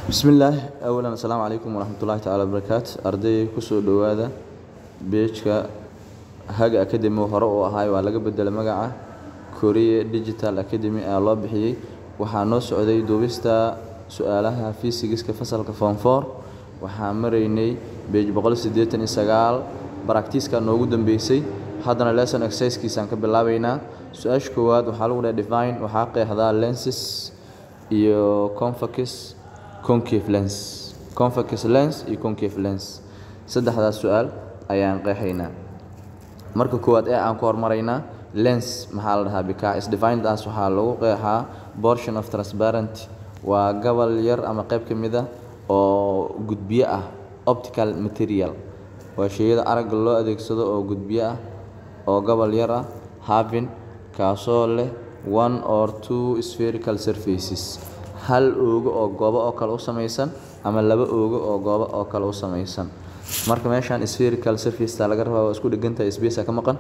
bismillaah awalan assalaamu calaykum waraxmatullaahi tacaala wabarakaatu ardayga kusoo dhowaada beejka haga academy hore uu ahaay waa laga bedelay magaca korea digital academy ayaa loo bixiyey waxaa noo socday duubista su-aalaha fiisigiska fasalka form four waxaa maraynay beej boqol siddeetan iyo sagaal baraktiiska noogu dambeysay haddana lesson exercisekiisaan ka bilaabaynaa su-aasha koowaad waxaa lagu dhahay define waxaa qeexdaa lenses iyo convex concave lens convex lens iyo concave lens saddexdaas su-aal ayaan qeexaynaa marka koowaad ee aan ku hormaraynaa lens maxaa la dhahaa bks defineddaas waxaa lagu qeexaa portion of transparent waa gobol yar ama qayb ka mid ah oo gudbiyo ah optical material waa sheyada aragga loo adeegsado oo gudbiyo ah oo gobol yar ah having kaasoo leh one or two spherical surfaces hal oogo oo goobo oo kale u samaysan ama laba oogo oo goobo oo kale u samaysan marka meeshaan spherical surfaceta laga rabaa waa isku dhegantahay space ka maqan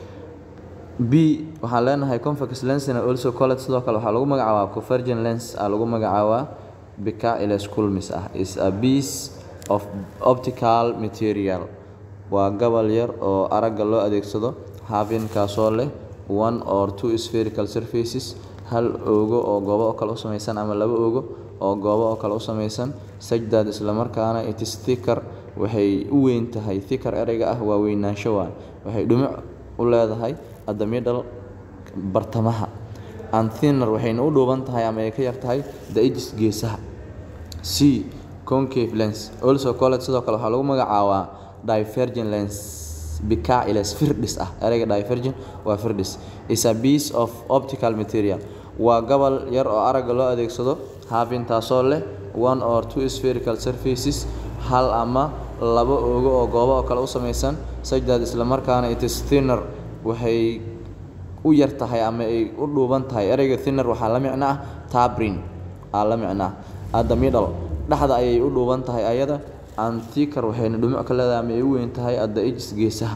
b waxaan leenahay convex lensna also colled sidoo kale waxaa lagu magacaabaa convergent lens aa lagu magacaabaa bicailus culmis ah is a piece of optical material waa gobol yar oo aragga loo adeegsado having kaasoo leh one or two spherical surfaces hal oogo oo goobo oo kale u samaysan ama laba oogo oo goobo oo kale u samaysan sajdaad islamarkaana itis thicker waxay u weyn tahay thicker ereyga ah waa weynaansho waan waxay dhumuc u leedahay adamidhal bartamaha and thinner waxayna u dhuuban tahay ama ay ka yar tahay the edges geesaha c concave lens also colled sidoo kale waxaa lagu magacaabaa divergent lens bicailus firdhis ah ereyga divergent waa firdhis is a piece of optical material waa gobol yar oo aragga loo adeegsado having taasoo leh one or two spherical surfaces hal ama laba oogo oo goobo oo kale u samaysan sajdaad islamarkaana itis thinner waxay u yar tahay ama ay u dhuuban tahay ereyga thinner waxaa la micno ah tabrin aa la micno ah adda middle dhexda ayay u dhuuban tahay ayada antiker waxayna dhumuc ka leedahay ama ay u weyn tahay adda edges geesaha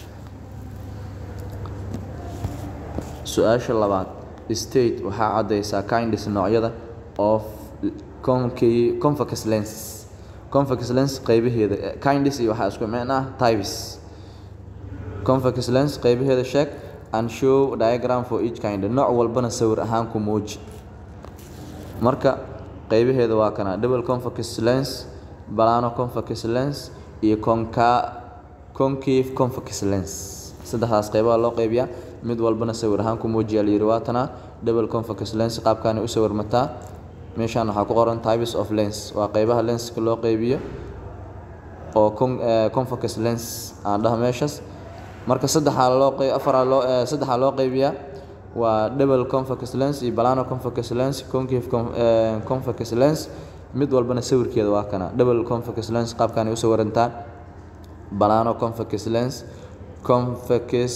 su-aasha labaad state waxaa caddaysaa kindis noocyada of convex lens convex lens qaybaheeda kindis iyo waxaa isku micno ah types convex lens qaybaheeda sheeg and show diagram for each kind nooc walbana sawir ahaan ku muuji marka qaybaheeda waa kana double convex lens balano convex lens iyo conca concave convex lens saddexdaas qaybaha loo qaybiyaa mid walbana sawir ahaan ku muujiya layidhi waatana double convex lens qaabkaanay u sawirmataa meeshaan waxaa ku qoran types of lens waa qaybaha lenska loo qaybiyo oo convex lens aan dhaha meeshaas marka saddexaa loo afaraa loo saddexaa loo qaybiyaa waa double convex lens iyo balano convex lens concave convex lens mid walbana sawirkeeda waa kana double convex lens qaabkaanay u sawirantaa balano convex lens convex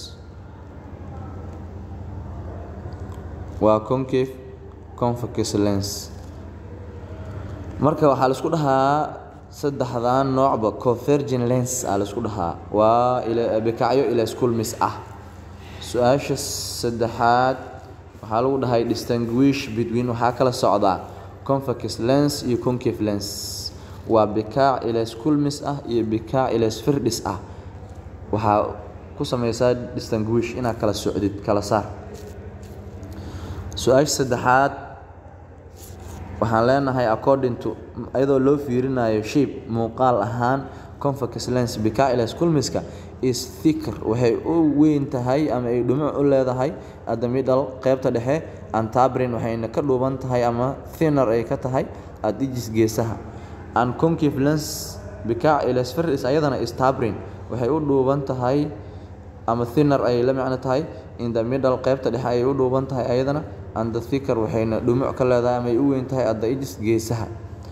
waa concave convex lens marka waxaa la isku dhahaa saddexdan noocba convergent lens aa la isku dhahaa waa bikacyo ilas kulmis ah su-aasha saddexaad waxaa lagu dhahay distinguish between waxaa kala socdaa convex lens iyo concave lens waa bikaac ilas kulmis ah iyo bikaac ilas firdhis ah waxaa ku samaysaa distinguish inaad kala socdid kala saar su-aasha saddexaad waxaan leenahay according to iyadoo loo fiirinayo shape muuqaal ahaan convex lens bicailus culmiska is thicker waxay u weyn tahay ama ay dhumuc u leedahay adamidhal qaybta dhexe antabrin waxayna ka dhuuban tahay ama thinner ay ka tahay adijis geesaha and concave lens bicailus firdis ayadana is tabrin waxay u dhuuban tahay ama thinner ay la micno tahay in the middle qaybta dhexe ayay u dhuuban tahay ayadana and the thicker waxayna dhumuc ka leedahay ama ay u weyn tahay adda edges geesaha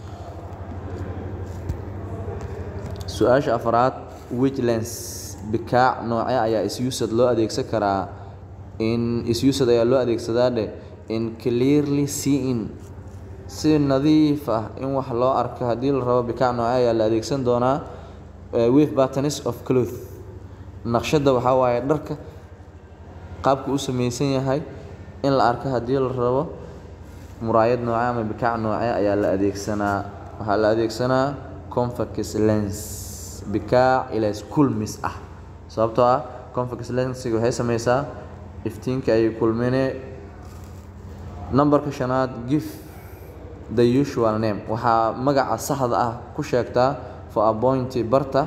su-aasha afraad which lens bikaac nooce ayaa isusad loo adeegsan karaa in isusad ayaa loo adeegsadaa dheh in clearly seeing si nadiif ah in wax loo arko haddii la rabo bikaac nooce ayaa la adeegsan doonaa with patterns of cloth naqshadda waxaa waaye dharka qaabku u samaysan yahay in la arko haddii la rabo muraayad nooce ama bikaac nooce ayaa la adeegsanaa waxaa la adeegsanaa convex lens bikaac ilays kulmis ah sababtoo ah convex lensiga waxay sameysaa iftiinka ay kulmine numberka shanaad gif the usual name waxaa magaca saxda ah ku sheegtaa for appointy barta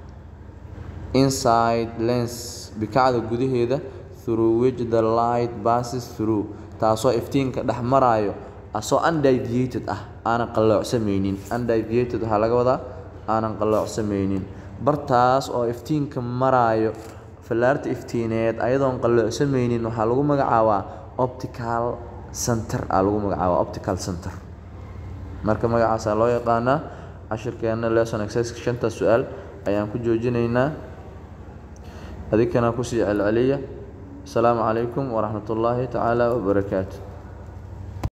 inside lens bikacda gudaheeda through which the light passes through taasoo iftiinka dhex maraayo asoo undeviated ah aanan qalloocsameynin undeviated waxaa laga wadaa aanan qalloocsameynin bartaas oo iftiinka maraayo fallaarta iftiineed ayadoon qalloocsameynin waxaa lagu magacaabaa optical center aa lagu magacaabaa optical center marka magacaasaa loo yaqaanaa cashirkeena lesson exercise shanta su-aal ayaan ku joojinaynaa adinkana kusii celceliya asalaamu calaykum waraxmat ullaahi tacaala wabarakaatu